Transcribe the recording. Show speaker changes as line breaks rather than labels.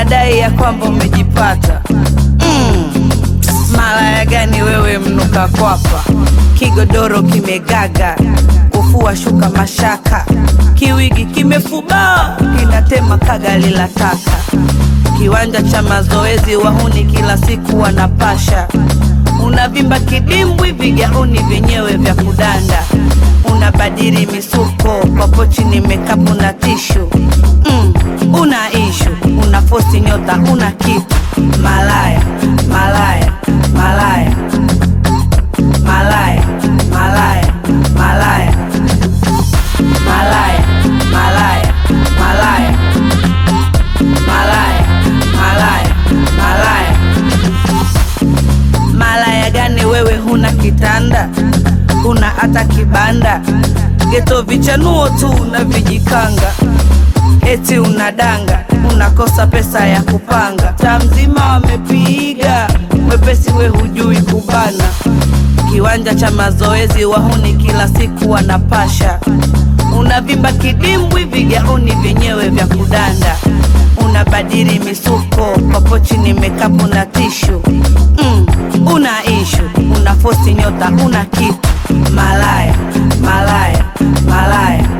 unadai ya kwamba umejipata mm. Malaya gani wewe mnuka kwapa, kigodoro kimegaga, kufua shuka mashaka, kiwigi kimefubaa, kinatema kagali la taka, kiwanja cha mazoezi wahuni kila siku wanapasha, unavimba kidimbwi, vigauni vyenyewe vya kudanda, unabadili misuko kwa pochi ni mekapu na tishu mm. Una ishu una fosi nyota una kitu malaya malaya malaya malaya malaya malaya malaya malaya malaya malaya malaya malaya malaya gani wewe huna kitanda huna hata kibanda geto vichanuo tu na vijikanga eti unadanga unakosa pesa ya kupanga taa mzima wamepiga mwepesi we hujui kubana kiwanja cha mazoezi wahuni kila siku wanapasha unavimba kidimbwi vigauni vyenyewe vya kudanda unabadili misuko kwa pochi ni mekapu na tishu mm, una ishu una fosi nyota una kitu malaya malaya malaya